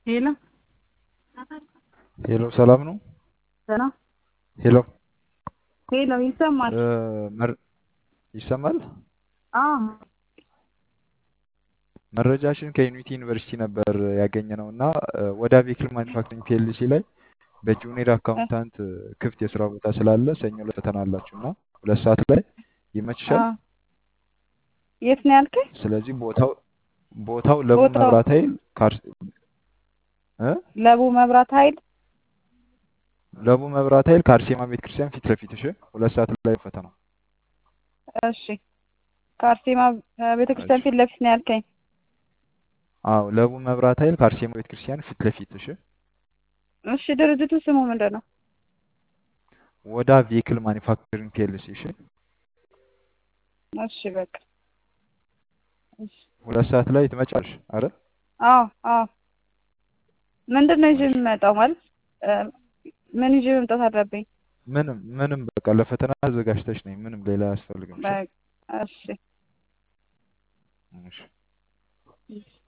ሄሎ ሄሎ ሰላም ነው? ሰላም ሄሎ ሄሎ ይሰማል? እ መር- ይሰማል? አዎ መረጃችን ከዩኒቲ ዩኒቨርሲቲ ነበር ያገኘነው እና እ ወደ ቬክል ማኒፋክቸሪንግ ፒኤልሲ ላይ በጁኒየር አካውንታንት እ ክፍት የስራ ቦታ ስላለ ሰኞ ዕለት ፈተና አላችሁ እና ሁለት ሰዓት ላይ ይመችሻል? አዎ የት ነው ያልከኝ? ስለዚህ ቦታው ቦታው ለቡ ቦታው መብራት ኃይል ካር እ ለቡ መብራት ኃይል ለቡ መብራት ኃይል ከአርሴማ ቤተክርስቲያን ፊት ለፊት እሺ። ሁለት ሰዓት ላይ ፈተናው። እሺ ከአርሴማ ቤተክርስቲያን እሺ ፊት ለፊት ነው ያልከኝ? አዎ ለቡ መብራት ኃይል ከአርሴማ ቤተክርስቲያን ፊት ለፊት እሺ። እሺ ድርጅቱ ስሙ ምንድን ነው? ወዳ ቬክል ማኒፋክቸሪንግ ፒኤልሲ እሺ። እሺ በቃ እሺ ሁለት ሰዓት ላይ ትመጫለሽ አረ አዎ አዎ ምንድን ነው ይዤ የምመጣው ማለት እ ምን ይዤ መምጣት አለብኝ? ምንም ምንም በቃ ለፈተና ተዘጋጅተሽ ነኝ። ምንም ሌላ አያስፈልግም። እሺ በቃ እሺ እሺ እሺ